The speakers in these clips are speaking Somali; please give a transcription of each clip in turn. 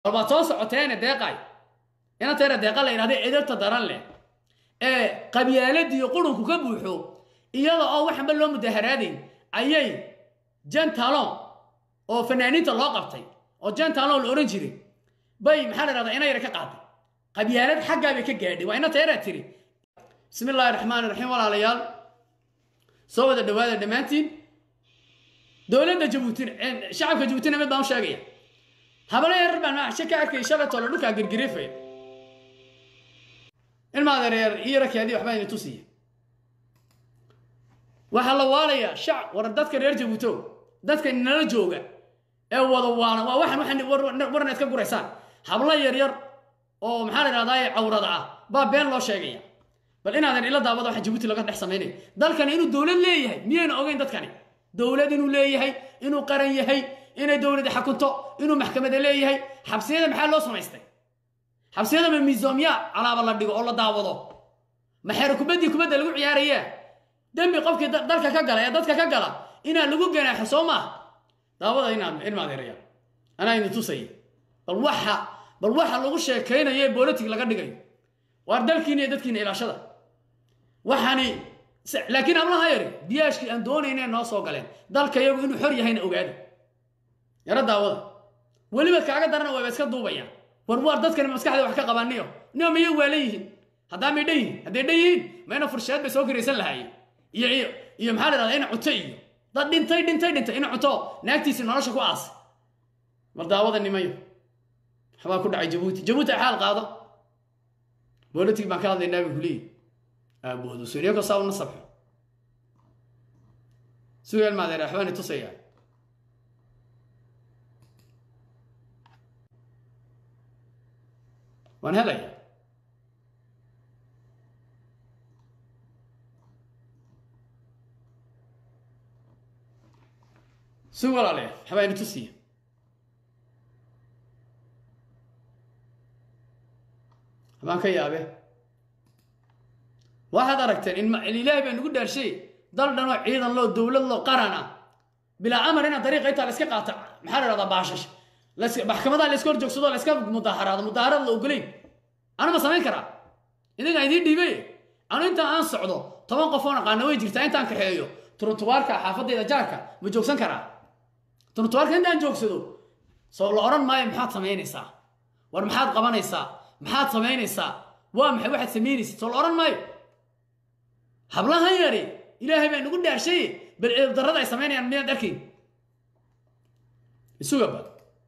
bal waad soo socoteene deeqay inanteena deeqa la yidhahda edabta daran leh ee qabyaaladiiyo qurunku ka buuxo iyada oo waxanba loo mudaharaadayn ayay jentalon oo fanaaniinta loo qabtay oo jentalon la odhan jiray bay maxaa la yidhahdaa ina yara ka qaaday qabyaalad xaggaa bay ka gaadhay waa ina teeraa tiri bismi illaahi raxmaani raxiim walaalayaal soo wada dhawaada dhammaantiin dowladda jabuutina shacabka jabuutina mid baan u sheegaya habalo yarar baan maaxshe ka arkay shalatoo la dhulkaa girgirifaya ilmaadereer iyo rakeedii waxbaa idin tusiya waxaa la waalayaa shac war dadka reer jabuuto dadka nala jooga ee wada waana waa waxaan waxaan warna iska guraysaan hablo yaryar oo maxaa la idhahdaa cawrada ah baa been loo sheegaya bal inaadan ila daawada waxa jabuuti laga dhex samaynaya dalkani inuu dowlad leeyahay miyayna ogeyn dadkani dowlad inuu leeyahay inuu qaran yahay inay dowladi xakunto inuu maxkamada leeyahay xabsiyada maxaa loo samaystay xabsiyada ma miisoomya calaaba la dhigo oo la daawado maxeer kubaddii kubadda lagu ciyaaraya dembi qofkii dalka ka gala ee dadka ka gala inaa lagu ganaaxo soo maaha daawada inaad ilmaadeeraya anaa idin tusaya bal waxa bal waxa lagu sheekaynayo ee bolitig laga dhigayo waar dalkiina iyo dadkiina ilaashada waxaani laakiin hablaha yari biyaashkii aan doonayna noo soo galeen dalka iyagu inuu xor yahayna ogaada yaro daawada weliba kaaga darana wayba iska duubayaan war waar dadkani maskaxda wax ka qabaaniyo nio miyay waalan yihiin haddaa may dhan yihiin hadday dhan yihiin mayna fursheed bay soo garaysan lahaayeen iyo iyo iyo maxaa la dhahdaa ina cuto iyo dad dhintay dhintay dhintay ina cuto naagtiisi nolosha ku aasay war daawada nimayo waxbaa ku dhacay jabuuti jabuuti ay xaal qaado bolitig baan ka hadlaynaa bay kuleeyihin aaboodu suryako saa una sabxo sugeel maadeer waxbaani tusayaa waan helaya sug walaale waxbaani tusiya habaan ka yaabe waxaad aragteen in ilaahay baa nagu dhaarshay dal dhanoo ciidan loo dowlad loo qaran ah bilaa amar inaad dariiqa intaa la iska qaata maxaa la dhahdaa baashash maxkamadaha la iska hor joogsado la iska mudaaharaado mudaaharaad la ogolayn anu ma samayn karaa idinkaa idiin dhiibay anu intaan aan socdo toban qof oo aqaana way jirtaa intaan kaxeeyo turuntubaarka xaafadayda jaarka ma joogsan karaa turuntubaarka intaan joogsado soo la odhan maayo maxaad samaynaysaa war maxaad qabanaysaa maxaad samaynaysaa waa maxay waxaad samaynaysaa soo la odhan maayo hablahan yari ilaahay baa nagu dhaarshay bal eebdarrada ay samaynayaan miyaad arkayn isugaba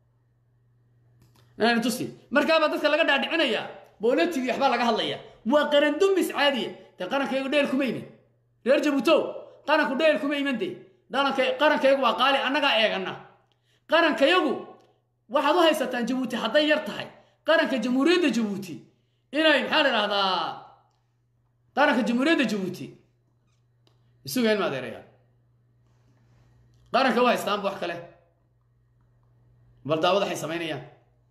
tusi markaabaa dadka laga dhaadhicinayaa boolatigi waxbaa laga hadlaya waa qaran dumis caadiya dee qarankaygu dheel kuma iman reer jabuutow qaranku dheel kuma iman dee qarankayagu waa qaali annagaa eegana qarankayagu waxaad u haysataan jabuuti hadday yar tahay qaranka jamhuuriyadda jabuuti inay maxaa la idhahdaa qaranka jamhuuriyadda jabuuti isuga ilma adeeraya qaranka u haystaanba wax kale bal daawad waxay samaynayaan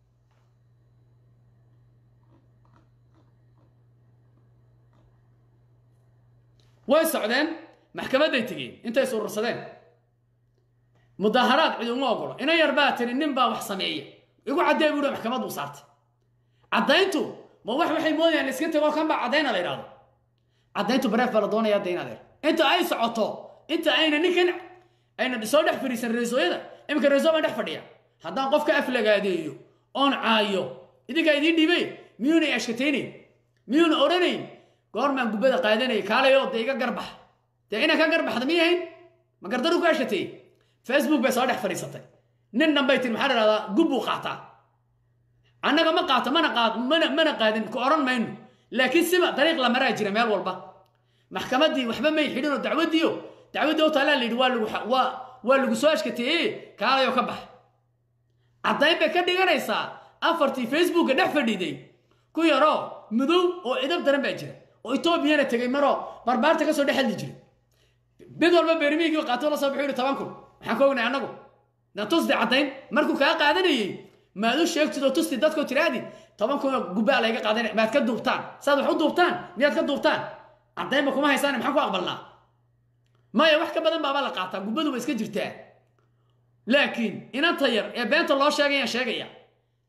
way socdeen maxkamadday tegeen intay surursadeen mudaaharaad cid uma ogolo ina yar baa tiri nin baa wax sameeya igu caddee buuhi maxkamad buu saartay caddayntu ma wax waxay moodayaan la iska tegoo kan baa caddayna la yidhahdo caddayntu bareef baa la doonayaa dayn adeer inta ay socoto inta ayna ninkan ayna soo dhex fadhiisan reesooyada iminka reesoo baan dhex fadhiya haddaan qof ka aflagaadeeyo oon caayo idinkaa idiin dhiibay miyuuna ashkataynayn miyuuna odhanayn goormaan gubbada qaadanaya kaalayo dee iga garbax dee inaan ka garbaxda miyahayn ma gardaru ku ashkatay facebook bay soo dhex fadhiisatay nin dhanbay tiri maxaa la dhahdaa gubbuu qaataa annaga ma qaato mana qaad mana mana qaadin ku odhan mayno laakiin siba dariiq la maraa jira meel walba maxkamaddii waxba may xidhin oo dacwaddiio dacwaddii oo taalaa la yidhi waa lagu waa waa lagu soo ashkateeye kaalayoo ka bax caddayn bay ka dhiganaysaa afartii facebooka dhex fadhiiday ku yaroo madow oo cidab daran baa jira oo etoobiyana tegay maroo barbaarta ka soo dhex hadli jiray mid walba beermiigii qaato la soo bixu yidhi toban kun maxaan ka ognay annagu na tusdi caddayn markuu kaa qaadanayey maad u sheegtid oo tusti dadkoo tiraadi toban kunoo gubbaa layga qaadanay maad ka duubtaan saad wax u duubtaan miyaad ka duubtaan caddaynba kuma haysaan maxaan ku aqbalnaa maya wax ka badan baabaa la qaataa gubbadu ba iska jirtaa laakiin inanta yar ee beenta loo sheegayaan sheegaya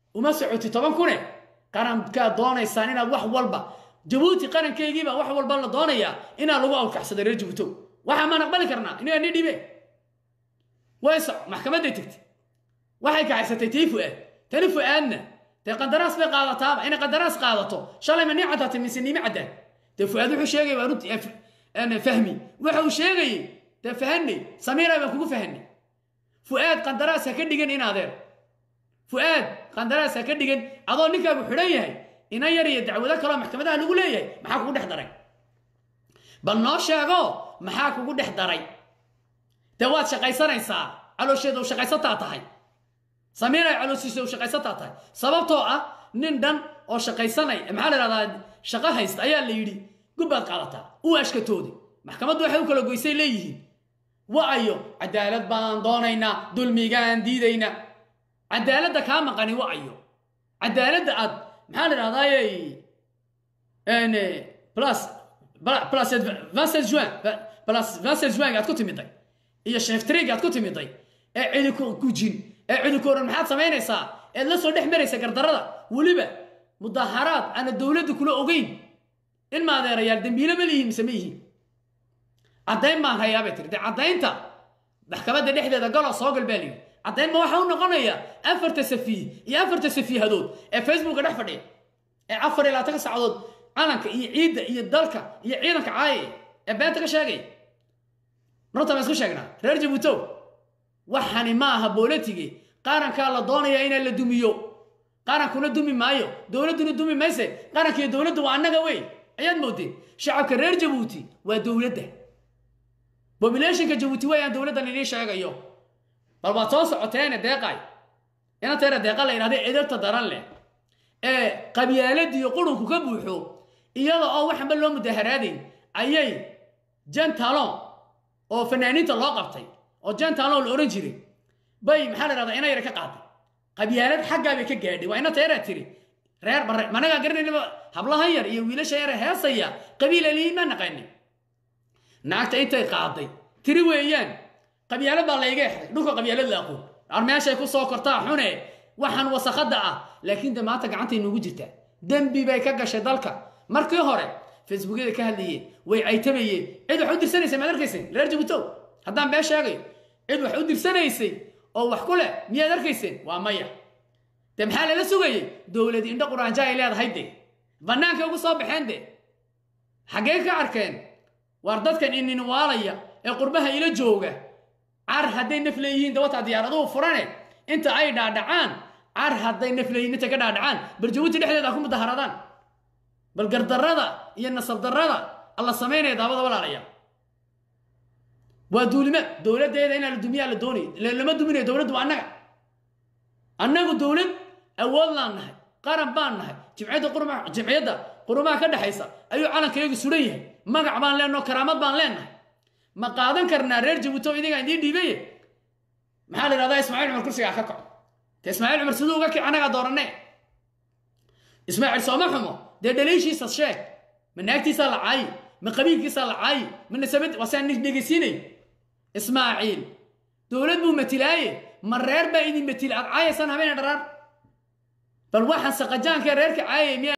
uma socoti toban kune qarankaad doonaysaan inaad wax walba jabuuti qarankeygiiba wax walba la doonayaa inaa lagu awrkaxsado reer jabuutow waxaa maan aqbali karnaa inagaa ni dhibe way soc maxkamadday tegtay waxay kaxaysatay tii fu'aad tani fu'aadna dee qandaraas bay qaadataaba inay qandaraas qaadato shalay ma nii caddaatay mise niimi caddaan dee fu'aad wuxuu sheegay waa runtii fahmi waxa uu sheegayey dee fahanay samiira baan kugu fahanay fu'aad qandaraas ha ka dhigan in adeer fu'aad qandaraas ha ka dhigan adoo ninkaagu xidhan yahay ina yar iyo dacwado kaloo maxkamadaha lagu leeyahay maxaa kugu dhex daray bal noo sheego maxaa kugu dhex daray dee waad shaqaysanaysaa caloosheeda u shaqaysataa tahay samiinay calooshiisa u shaqaysataa tahay sababtoo ah nin dhan oo shaqaysanay maxaa la idhahdaa shaqo haysta ayaa la yidhi gubbaad qaadataa u ashkatoodi maxkamaddu waxay u kala goysay leeyihiin wa'ayo cadaalad baan doonaynaa dulmigaan diidaynaa cadaaladda kaa maqani wa'ayo cadaaladda aad maxaa la idhahdaaye plus plus vincent juin plus vincent juin aad ku timiday iyo sheftrig aad ku timiday ee ciliko gujin ee cilikooran maxaad samaynaysaa eed la soo dhex maraysa gardarada weliba mudaharaad aana dowladda kula ogeyn in maadeerayaal dembiile ma lihiin mise ma yihiin caddayn baan hayaabay tiri dee caddaynta maxkamadda dhexdeeda galo soo gal baa layidhi caddayn ma waxaa u noqonaya afarta safiih iyo afarta safiihadood ee facebooka dhex fadhiya ee afar iyo labaatanka saacadood calanka iyo ciidda iyo dalka iyo ciidanka caaye ee beenta ka sheegaya runta ma isku sheegnaa reer jabuutow waxani ma aha booletige qarankaa la doonaya inaa la dumiyo qarankuna dumi maayo dowladduna dumi mayse qarankiiyo dowladdu waa annaga wey ayaad moodeen shacabka reer jabuuti waa dowladda bobulationka jabuuti wayaan dowladdan idiin sheegayo bal waad soo socoteene deeqay inanteena deeqa la yidhahda edabta daran leh ee qabyaaladiiyo qurunku ka buuxo iyada oo waxanba loo mudaharaadayn ayay jentalon oo fanaaniinta loo qabtay oo jentalon la odhan jiray bay maxaa la yidhahdaa ina yara ka qaaday qabyaalad xaggaa bay ka gaadhay waa ina teeraa tiri reer bare managaa garanaynaba hablahan yar iyo wiilasha yare heesaya qabiil aliyiin ma naqanin naagta intay qaaday tiri weeyaan qabyaalad baa layga exday dhulka qabyaalad la aqoon ar meeshay ku soo kortaa xune waxaan wasakada ah laakiin de maanta gacantay nugu jirtaa dembi bay ka gashay dalka markii hore facebookyada ka hadlayeen way caytabayeen cid wax u dirsanaysay maad arkaysay reer jabuutow haddaan been sheegayo cid wax u dirsanaysay oo wax ku leh miyaad arkayseen waa maya de maxaa lala sugayey dowlad indho quraanja ay leedahay de bannaankay ugu soo baxeen de xaggee ka arkeen waar dadkan inin waalaya ee qurbaha ila jooga car hadday naf leeyihiin dawataa diyaaraduhu furane inta ay dhaadhacaan car hadday naf leeyihiin inta ka dhaadhacaan bal jabuuti dhexdeeda ha ku mudaharadaan bal gardarrada iyo nasab darrada alla samaynaya daawada walaalaya waa duulima dowladdeeda inaa la dumiyaa la doonay lama duminayo dowladdu waa annaga annagu dowlad awood laan nahay qaran baan nahay jimciyadda qurma jimciyadda qurumaha ka dhexaysa ayuu calankayagu suran yahay magac baan leenaho karaamad baan leenahay ma qaadan karnaa reer jabuuto idigaa idiin dhiibaye maxaa la yidhahdaa ismaaciil cumar kursigaa ka kaco te ismaaciil cumar siduu uga kic annagaa dooranne ismaaciil sooma xumo dee dhaliishiisa sheeg ma naagtiisaa la caayi ma qabiilkiisaa la caayi ma nasabad wasaan dhegeysiinay ismaaciil dowlad buu matilaaye ma reer baa idin matila aad caayaysaan habeen dharaar bal waxaan saqajaanka reerka caayay miya